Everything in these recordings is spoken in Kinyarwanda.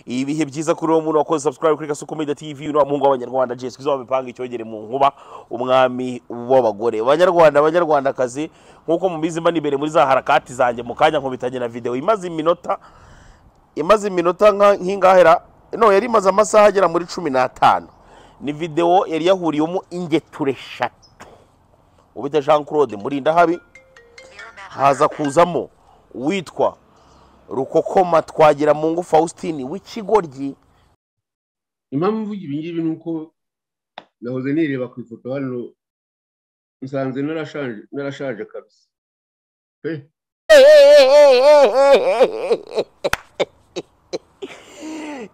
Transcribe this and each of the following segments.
ibihe byiza kuri uwo muntu wakoze subscribe kuri gasuku media tv uno muhungu w'abanyarwanda jesu kizaho bipanga icyogere mu nkuba umwami w'abagore banyarwanda banyarwandakazi nk'uko mubizi mba nibere muri za harakati zanjye mu kanya nkubitanye na video imaze iminota imaze iminota nka- nk'ingahera no yari imaze amasaha agera muri cumi n'atanu ni video yari yahuriyemo ingeture eshatu ubita jean claude murindahabi haza kuzamo uwitwa rukokoma twagira mu ngo faustin w'ikigoryi impamvu mvuga ibi ngibi ni uko nahoze nireba ku ifoto hano nsanze narashaje narashaje kabisa pe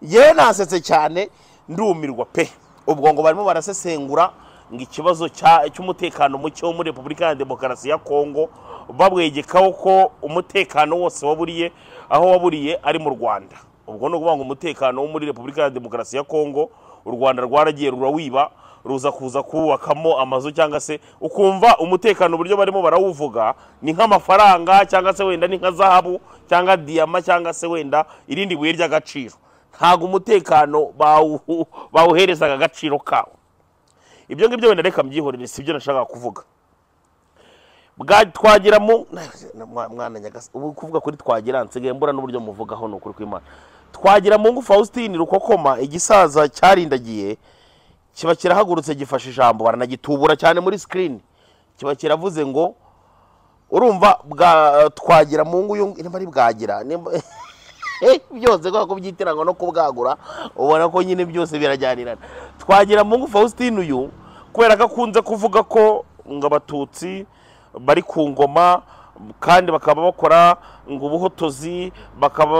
yewe nasetse cyane ndumirwa pe ubwo ngo barimo barasesengura ngo ikibazo cya- cy'umutekano muke wo muri repubulika ya demokarasi ya kongo babwegekaho ko umutekano wose waburiye aho waburiye ari mu rwanda ubwo ni ukuvuga ngo umutekano wo muri repubulika ya demokarasi ya kongo u rwanda rwaragiye rurawiba ruza kuza kuwubakamo amazu cyangwa se ukumva umutekano uburyo barimo barawuvuga ni nk'amafaranga cyangwa se wenda ni nka zahabu cyangwa diyama cyangwa se wenda irindi buye ry'agaciro ntabwo umutekano bawu- bawuherezaga agaciro kawo ibyo ngibyo wenda reka mbyihorere si byo nashakaga kuvuga bwa twagiramo mwana nyagasa ubu kuvuga kuri twagira nsigaye mbura n'uburyo muvugaho ni ukuri kw'imana twagira mu ngo faustin rukokoma igisaza cyarindagiye kiba kirahagurutse gifashe ijambo baranagitubura cyane muri sikirini kiba kiravuze ngo urumva bwa twagira mu ngo uyu nimba ari bwagira nimba- Eh, byose kubera ko byitiranwa no kubwagura ubona ko nyine byose birajyanirana twagira mu ngo faustin uyu kubera ko akunze kuvuga ko ngo abatutsi bari ku ngoma kandi bakaba bakora ngo ubuhotozi bakaba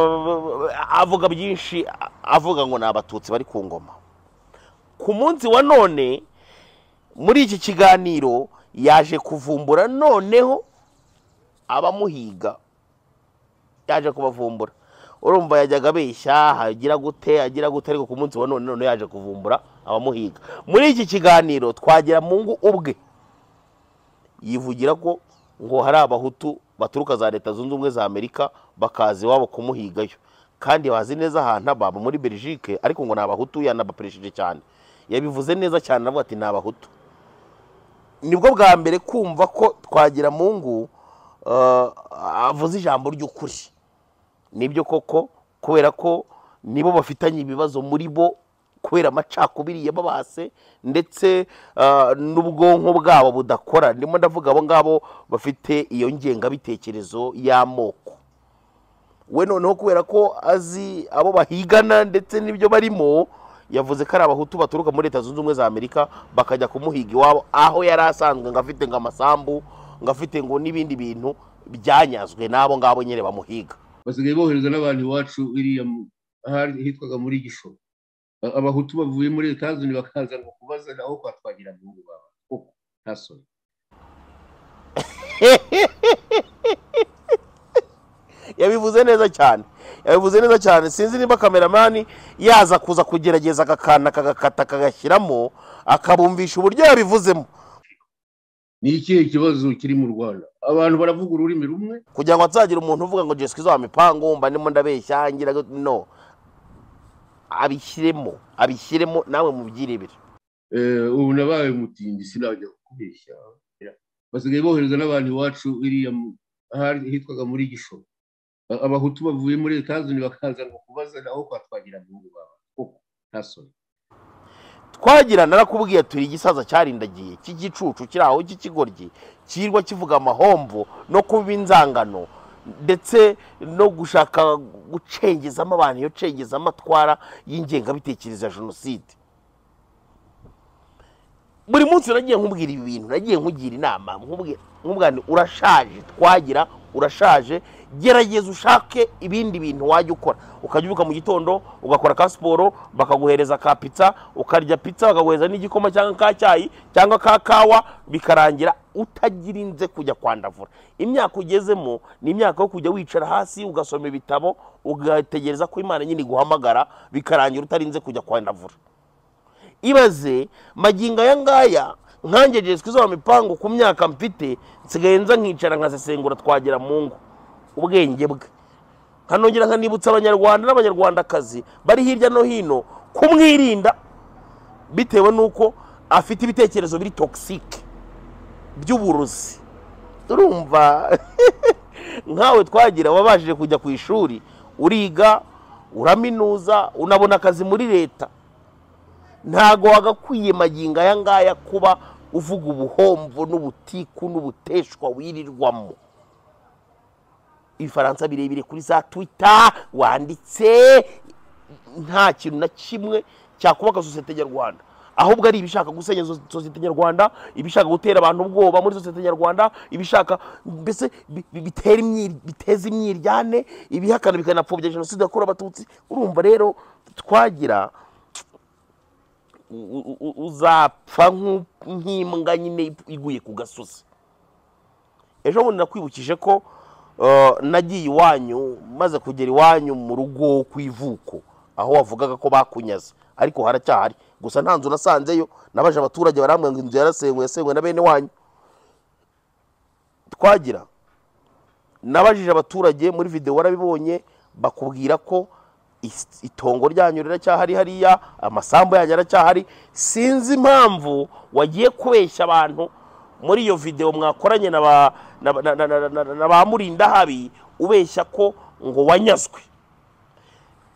avuga byinshi avuga ngo ni abatutsi bari ku ngoma ku munsi wa none muri iki kiganiro yaje kuvumbura noneho abamuhiga yaje kubavumbura urumva yajyaga abeshya hagira gute agira gute ariko ku munsi wa none none yaje kuvumbura abamuhiga muri iki kiganiro twagira mu ngo ubwe yivugira ko ngo hari abahutu baturuka za leta zunze ubumwe za amerika bakaza iwabo kumuhigayo kandi bazi neza ahantu baba muri belgique ariko ngo ni abahutu yanabapresheje cyane yabivuze neza cyane aravuga ati ni abahutu nibwo bwa mbere kumva ko twagira mu ngo eh, avuze ijambo ry'ukuri nibyo koko kubera ko nibo bafitanye ibibazo muri bo kubera amacakubiri yababase ndetse ah, n'ubwonko bwabo budakora ndimo ndavuga abo ngabo bafite iyo ngengabitekerezo y'amoko we noneho kubera ko azi abo bahigana ndetse n'ibyo barimo yavuze ko ari abahutu baturuka muri leta zunze ubumwe za amerika bakajya kumuhiga iwabo aho yari asanzwe ngo afite ngo amasambu ngo afite ngo n'ibindi bintu byanyazwe n'abo ngabo nyine bamuhiga basigaye bohereza n'abantu iwacu iriya mu- ahari hitwaga muri gisho A- abahutu bavuye muri etazini bakaza ngo kubaza naho kwa twagira mu ngo baba koko nta soni yabivuze neza cyane yabivuze neza cyane sinzi niba kameramani yaza kuza kugerageza akakana akagakata akagashyiramo akabumvisha uburyo yabivuzemo ni ikihe kibazo kiri mu rwanda abantu baravuga ururimi rumwe kugira ngo hazagira umuntu uvuga ngo jesu kizo mipango mba ndimo ndabeshya ngira gute." no abishyiremo abishyiremo nawe mubyirebere Eh, ubu nabaye umutindi sinajya kubeshya basigaye bohereza n'abantu iwacu iriya mu- ahari hitwaga muri gisho A- abahutu bavuye muri etazini bakaza ngo kubaza naho kwa twagira mu ngo baba koko nta soni twagira narakubwiye turi igisaza cyarindagiye cy'igicucu kiri aho cy'ikigoryi kirwa kivuga amahomvo no kuba inzangano ndetse no gushaka gucengezamo abantu iyo cengeza amatwara y'ingengabitekerezo ya jenoside buri munsi nagiye nkubwira ibi bintu nagiye nkugira inama nkubwira nkubwira nti urashaje twagira urashaje gerageza ushake ibindi bintu wajya ukora ukajya ubyuka mu gitondo ugakora ka siporo bakaguhereza ka pizza ukarya pizza bakaguhereza n'igikoma cyangwa ka cyayi cyangwa ka kawa bikarangira utagira inze kujya kwandavura imyaka ugezemo ni imyaka yo kujya wicara hasi ugasoma ibitabo ugategereza ko imana nyine iguhamagara bikarangira utarinze kujya kwandavura ibaze magingo aya ngaya nkange jesu kizo mipango ku myaka mfite nsigaye nza nkicara nkasesengura twagera mu ngo ubwenge bwe nkanongera nkanibutsa abanyarwanda n'abanyarwandakazi bari hirya no hino kumwirinda bitewe n'uko afite ibitekerezo biri togisike by'uburozi urumva nkawe twagira wabashije kujya ku ishuri uriga uraminuza unabona akazi muri leta ntago wagakwiye magingo aya ngaya kuba uvuga ubuhombo n'ubutiku n'ubuteshwa wirirwamo ibifaransa birebire kuri za twita wanditse nta kintu na kimwe cyakubaka sosiyete nyarwanda ahubwo ari ibishaka gusenya sosiyete nyarwanda ibishaka gutera abantu ubwoba muri sosiyete nyarwanda ibishaka mbese bi- bi- bitera imyir- biteza imyiryane ibihakana bikanapfobya jenoside yakorewe abatutsi urumva rero twagira u- u- u- uzapfa nk'u- nk'imbwa nyine iguye ku gasozi ejo bundi nakwibukije ko eh, nagiye iwanyu maze kugera iwanyu mu rugo ku ivuko aho wavugaga ko bakunyaze ariko haracyahari gusa nta nzu nasanzeyo nabaje abaturage barambwira ngo inzu yarasenwe yasenwe na bene wanyu twagira nabajije abaturage muri videwo warabibonye bakubwira ko is- itongo ryanyu riracyahari hariya amasambu yanyu aracyahari sinzi impamvu wagiye kubeshya abantu muri iyo videwo mwakoranye na ba na ba- na- na- na- na- na ba murindahabi ubeshya ko ngo wanyazwe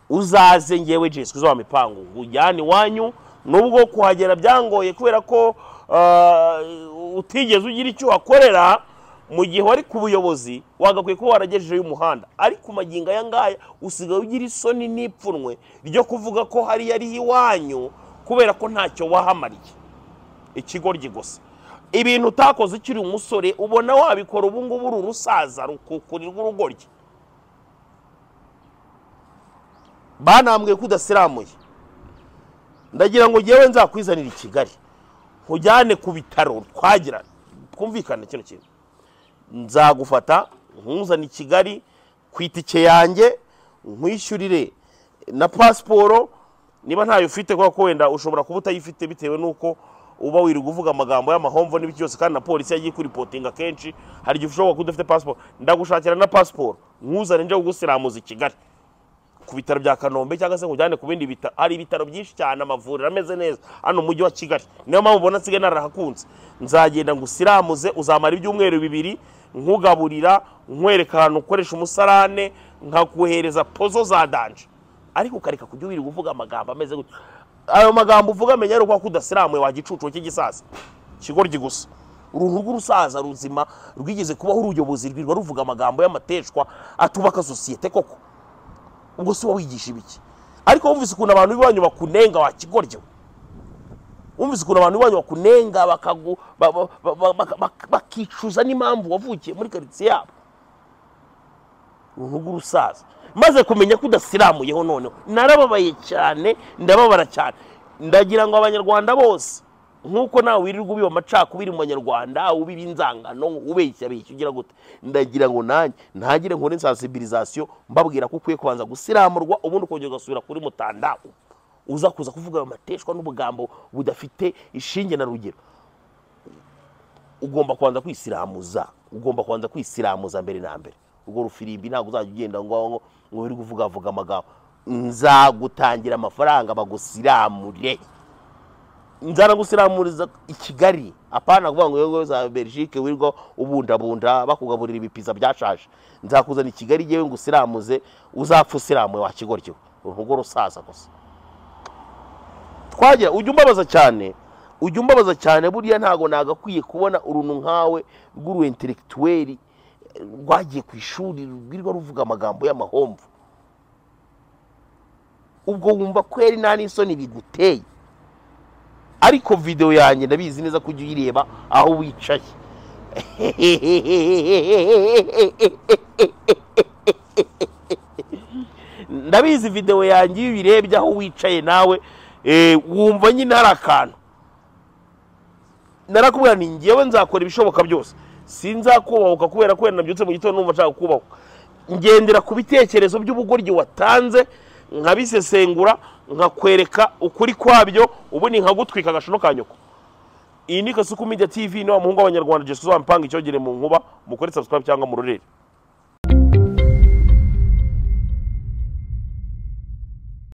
uzaze ngewe jesu kuzuba mipangu ujyane iwanyu nubwo kuhagera byangoye kubera ko uh, utigeze ugira icyo uhakorera mu gihe wari ku buyobozi wagakwiye kuba waragejejeyo umuhanda ariko magingo aya ngaya usigaye ugira isoni n'ipfunwe ryo kuvuga ko hariya ari iwanyu kubera ko ntacyo wahamariye ikigoryi gusa ibintu utakoze ukiri umusore ubona wabikora ubu ngubu uri urusaza rukukurirwa urugoryi banambwiye ko udasiramuye ndagira ngo ngewe nzakwizanira i kigali nkujyane ku bitaro twagira twumvikane kino kintu nzagufata nkuzane i kigali ku itike yanjye nkwishyurire na pasiporo niba ntayo ufite kubera ko wenda ushobora kuba utayifite bitewe n'uko uba wirirwa uvuga amagambo y'amahomvo n'ibiki byose kandi na polisi yagiye ikuripotinga kenshi hari igihe ushobora kuba udafite pasiporo ndagushakira na pasiporo nkuzane nje kugusiramuza i kigali ku bitaro bya kanombe cyangwa se ngo ujyane ku bindi bitaro hari ibitaro byinshi cyane amavuriro ameze neza hano mu mujyi wa kigali niyo mpamvu ubona nsigaye narahakunze nzagenda ngo usiramuze uzamara ibyumweru bibiri nkugaburira nkwereka ahantu ukoresha umusarane nkakuhereza pozo za danje ariko ukareka kujya wirirwa uvuga amagambo ameze gutya ayo magambo uvuga amenya ari uko udasiramuye wagicucu cy'igisasa ikigoryi gusa uruntu rw'urusaza ruzima rwigeze kubaho uruyobozi rwirwa ruvuga amagambo y'amateshwa atubaka sosiyete koko ubwo si wowe wigisha ibiki ariko wumvise ukuntu abantu b'iwanyu bakunenga wakigoryewe wumvise ukuntu abantu b'iwanyu bakunenga bakagu- ba- ba- ba- ba- baka- bak- bakicuza n'impamvu wavukiye muri karitsiye yabo uruhu rw'urusaza maze kumenya ko udasiramuyeho noneho narababaye cyane ndababara cyane ndagira ngo abanyarwanda bose nk'uko nawe wirirwa ubiba amacakubiri mu banyarwanda ubiba inzangano ubeshya beshya ugira gute ndagira ngo nanjye ntagire nkore sensibilisation mbabwira ko ukwiye kubanza gusiramurwa ubundi ukongera ugasubira kuri mutandago uza kuza kuvuga ayo mateshwa n'ubugambo budafite ishinge na rugero ugomba kubanza kwisiramuza ugomba kubanza kwisiramuza mbere na mbere urwo rufirimbi ntabwo uzajya ugenda ngo ngo ngo uri kuvuga vuga amagambo nzagutangira amafaranga bagusiramure nzanagusiramuriza i kigali apana kuvuga ngo yewe za belgique wirwa ubundabunda bakugaburira ibipiza byashaje nzakuzana i kigali yewe ngo usiramuze uzapfa usiramuye wakigoryo urugo rusaza gusa twagira ujya umbabaza cyane ujya umbabaza cyane buriya ntago nagakwiye kubona uruntu nkawe rw'uru intellectuel rwagiye ku ishuri rwirwa ruvuga amagambo y'amahomvu ubwo wumva kweri nta n'isoni biguteye ariko videwo yanjye ndabizi neza kujya uyireba aho wicaye ndabizi videwo yanjye iyo uyirebye aho wicaye nawe eh, wumva nyine hari akantu narakubwira ni ngewe nzakora ibishoboka byose sinzakubahuka kubera ko wenda nabyutse mu gitondo numva nshaka kubahuka ngendera ku bitekerezo by'ubugoryi watanze nkabisesengura nkakwereka ukuri kwabyo ubundi nkagutwika agashono ka nyoko iyi ni kasuku media tv ni wa muhungu w'abanyarwanda jesusa mpanga icyogere mu nkuba mukore subscribe cyangwa mu rurere